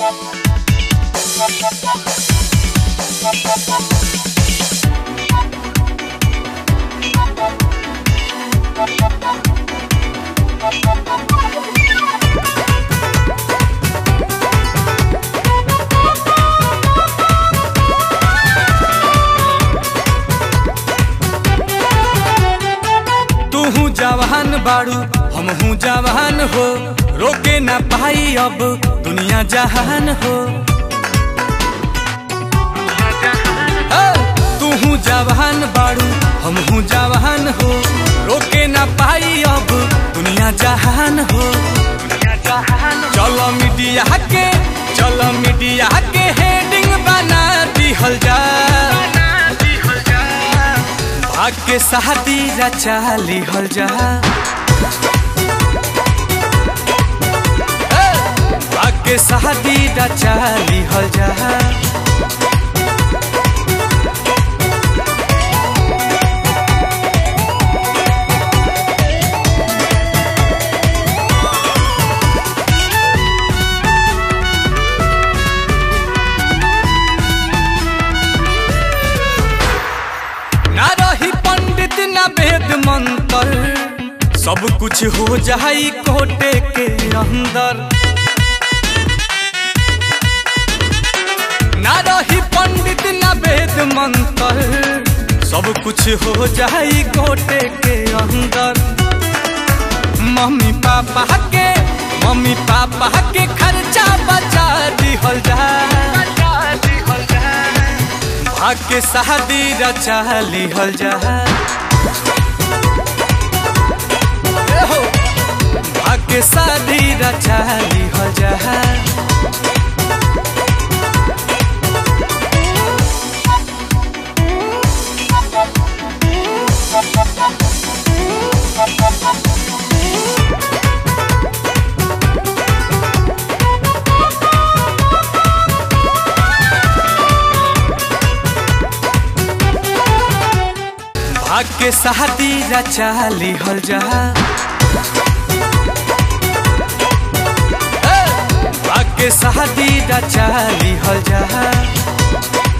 तूहू जवान बाड़ू हमहू जवान हो रोके ना पाई अब दुनिया जहान हो ए, तूहू जवान बाड़ू हमहू जवान हो रोके ना पाई अब दुनिया जहान हो चलो मीडिया के चलो मीडिया के हेडिंग बना दिहल जा भाग के शादी रचा लिहल जा ए, भाग के शादी रचा लिहल जा ना रही पंडित ना वेद मंत्र सब कुछ हो जाई कोटे के अंदर ना रही पंडित ना वेद मंत्र सब कुछ हो जाई कोटे के अंदर मम्मी पापा के मम्मी पापा के खर्चा बचा दिहल जा भाग के शादी रचा लिहल जा ए हो, भाग के शादी रचा लिहल जा भाग के शादी रचा लिहल जा ए, भाग के शादी रचा लिहल जा